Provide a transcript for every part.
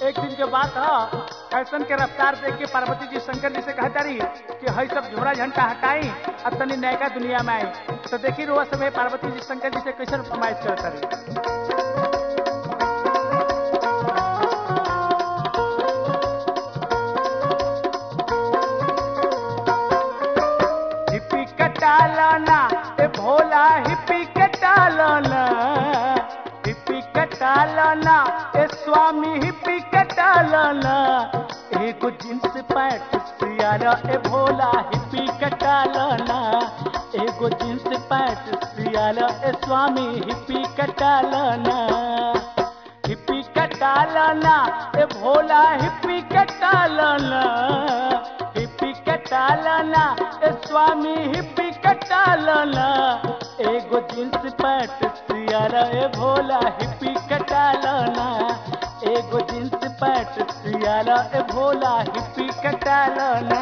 एक दिन के बात ह फैशन के रफ्तार देख के पार्वती जी शंकर जी से कहता रही कि हई सब झोरा झंटा हटाई अब तनी नयका दुनिया में आई तो देखी रोआ सब पार्वती जी शंकर जी से कैसे फरमाइश करता रही हिप्पी कटालाना ए भोला हिप्पी कटालाना हिप्पी कटालाना ए स्वामी हिप्पी कटालाना एगो जींस पैंट सियारा ए भोला हिप्पी कटालाना एगो जींस पैंट सियारा ए स्वामी हिप्पी कटालाना हिप्पी कटालाना ए भोला हिप्पी कटालाना हिप्पी कटालाना ए स्वामी हिप्पी कटालाना एगो जींस पैंट सियारा ए भोला हिप्पी कटालाना एगो जींस पैंट सियारा ए भोला हिप्पी कटालाना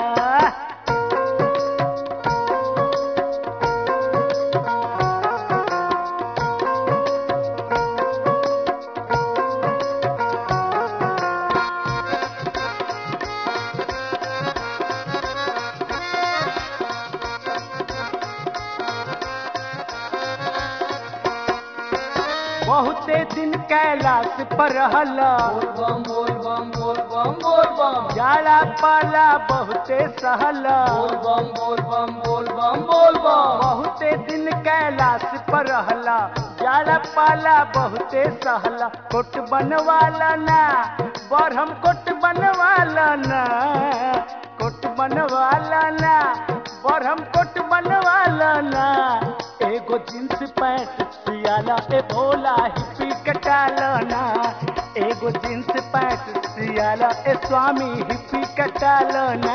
बहुते दिन कैलाश पर रहला बोल बम बोल बम बोल बम बोल बम जाला पाला बहुते सहला बोल बम बोल बम बोल बम बोल बम बहुते दिन कैलाश पर रहला जाला पाला बहुते सहला कोट बनवाला ना बरहम कोट बनवाला ना कोट बनवाला ना बरहम कोट बनवाला ना एगो जींस पैंट सियाला ए भोला हिप्पी कटालाना एगो जींस पैंट सियाला ए स्वामी हिप्पी कटालाना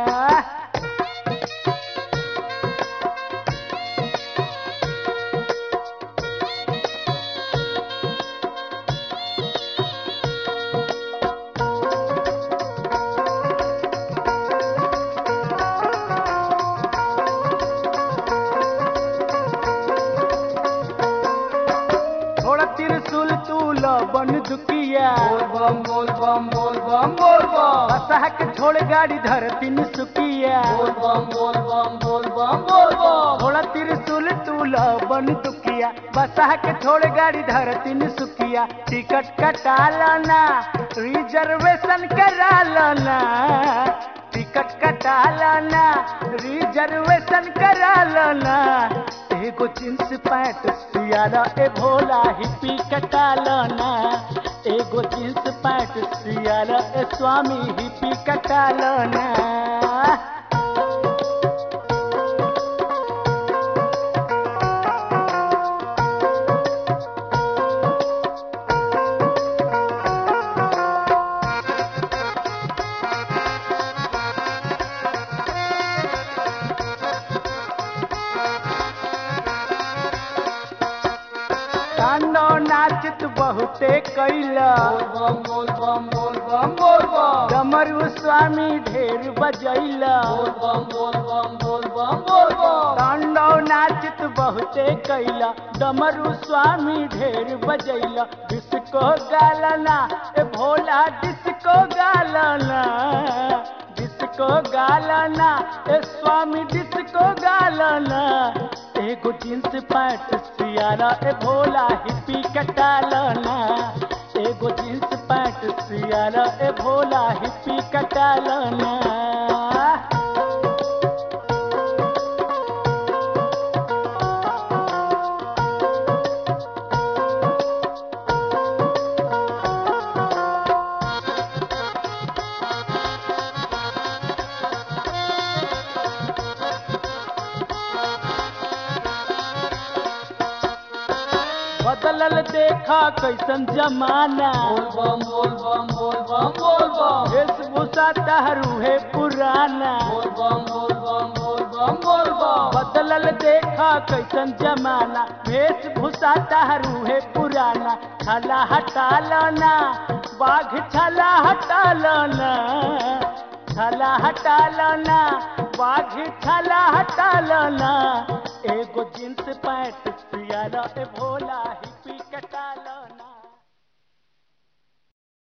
थोड़ा त्रिशूल तूल बन दुकिया बोल बम बोल बम बोल बम बोल बम बसह के छोड़ गाड़ी धरती में सुकिया बोल बम बोल बम बोल बम बोल बम थोड़ा त्रिशूल तूल बन दुकिया बसह के छोड़ गाड़ी धरती में सुकिया टिकट कटा लाना रिजर्वेशन करा लाना टिकट कटा लाना रिजर्वेशन करा लाना एगो जींस पैंट सियारा ए भोला हिप्पी कटा लाना एगो जींस पैंट सियारा ए स्वामी हिप्पी कटा लाना कांडो नाचत बहुते कैला बोल बम बोल बम बोल बम बोल बम डमरू स्वामी ढेर बजैला बोल बम बोल बम बोल बम बोल बम कांडो नाचत बहुते कैला डमरू स्वामी ढेर बजैला डिस्को गालना ए भोला डिस्को गालना डिस्को गालना ए स्वामी डिस्को गालना एगो जींस पैंट सियारा ए भोला हिप्पी कटालना एगो जींस पैंट सियारा ए भोला हिप्पी कटालना बदलल देखा कैसन जमाना बोल बम बोल बम बोल बम बोल बम वेशभूषा तहरू है पुराना बोल बम बोल बम बोल बम बोल बम बदलल देखा कैसन जमाना वेशभूषा तहरू है पुराना छला हटा लाना बाघ छला हटा लाना छला हटा लाना बाघ छला हटा लाना एगो जींस पैंट सियारा ए भोला